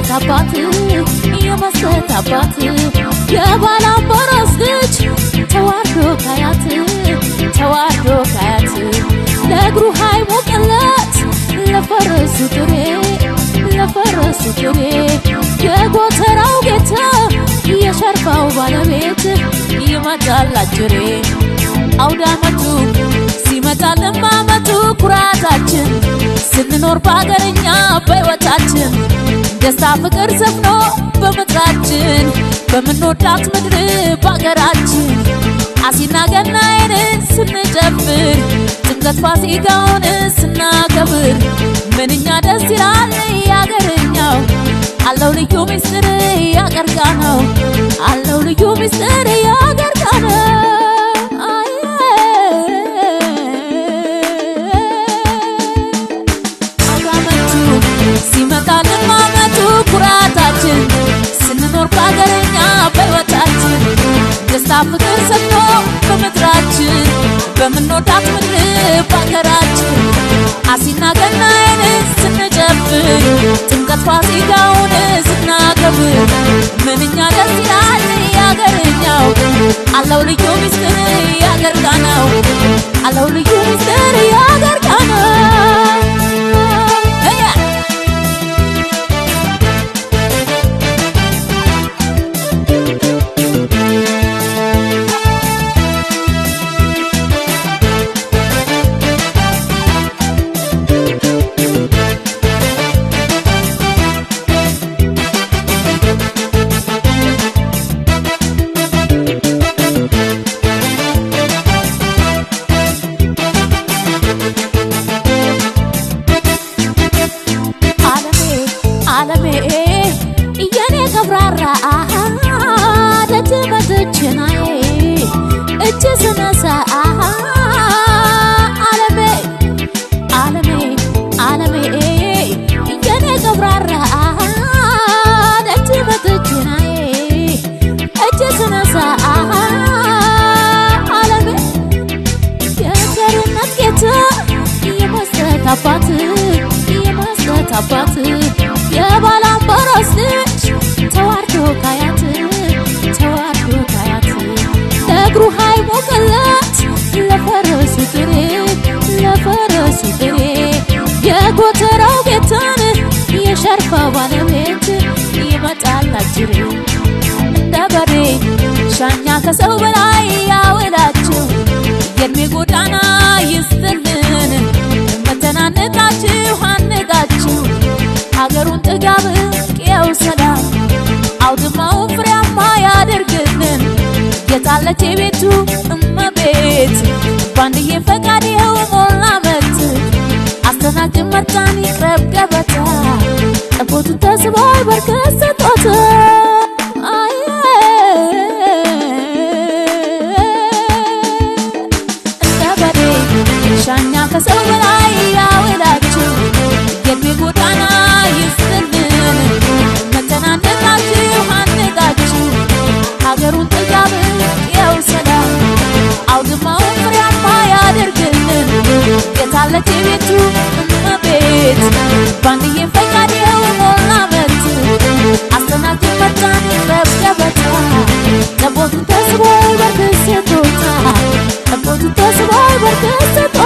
አባት የመስጠት አባት የባላምባራስ ልጅ ተዋርዶ ካያት ተዋርዶ ካያት ለእግሩ ሃይ ሞቀለት ለፈረሱ ጥሬ ለፈረሱ ጥሬ የጎተራው ጌታ የሸርፋው ባለቤት ይመጣል አጅሬ አውደ ዓመቱ ሲመጣልን በዓመቱ ኩራታችን ስንኖር በሀገርኛ በሕይወታችን ደስታ ፍቅር ሰፍኖ በምድራችን በምንወዳት ምድር በሀገራችን አሲና ገናዬን ስንጨፍር ጥምቀት ፋሲካውን ስናከብር ምንኛ ደስ ይላል ያገርኛው አለው ልዩ ምስጢር ያገርጋ ነው አለው ልዩ ምስጢር ያገርጋ ነው አውዳመቱ ሲመጣልን ማመቱ ኩራታችን ስንኖር በሀገርኛ በሕይወታችን ደስታ ፍቅር ሰጥቶ በምድራችን በምንወዳት ምድር በሀገራችን አሲና ገናዬን ስንጨፍር ጥምቀት ፋሲካውን ስናከብር ምንኛ ደስ ይላል ያገርኛው አለው ልዩ ምስጢር ያገርጋ ነው አለው ልዩ ምስጢር ያገርጋ ነው ዓለሜ ዓለሜ የኔ ገብራራ ደጅ መጥችናዬ እጅ ስነሳ ዓለሜ ዓለሜ ዓለሜ የኔ ገብራራ ደጅ መጥችናዬ እጅ ስነሳ ዓለሜ የቸርነት ጌታ የመስጠት አባት የመስጠት አባት የባላምባራስ ልጅ ተዋርዶ ካያት ተዋርዶ ካያት ለእግሩ ሃይ ሞቀለት ለፈረሱ ጥሬ ለፈረሱ ጥሬ የጎተራው ጌታን የሸርፋ ባለቤት ይመጣል አጅሬ እንደ በሬ ሻኛ ከሰው በላይ ያውላችሁ የእድሜ ጎዳና ይስጥልን መተናነቃችሁ አንቃችሁ ሀገሩን ጥጋብ ቅየው ሰላም አውድማውን ፍሬያማ ያደርግልን የታለች የቤቱ እመቤት ባንድዬ ፈቃድ ይኸው ሞላ መት አስተናግድ መጣን ይቅረብ ገበታ ጠቦቱ ተስቧል በርከት ስጦታ እንደ በሬ ሻኛ ከሰው በላይ ያውላችሁ የእድሜ ጎዳና ይስጥልን መተናነቃችሁ አንቃችሁ ሀገሩን ጥጋብ ያው ሰላም አውድማውን ፍሬያማ ያደርግልን የታለች የቤቱ እመቤት ባንድዬ ፈቃድ ይኸው ሞላ መት አስተናግድ መጣን ይቅረብ ገበታ ጠቦቱ ተስቦ በርክት ስጦታ ጠቦቱ ተስቦ በርክት ስጦታ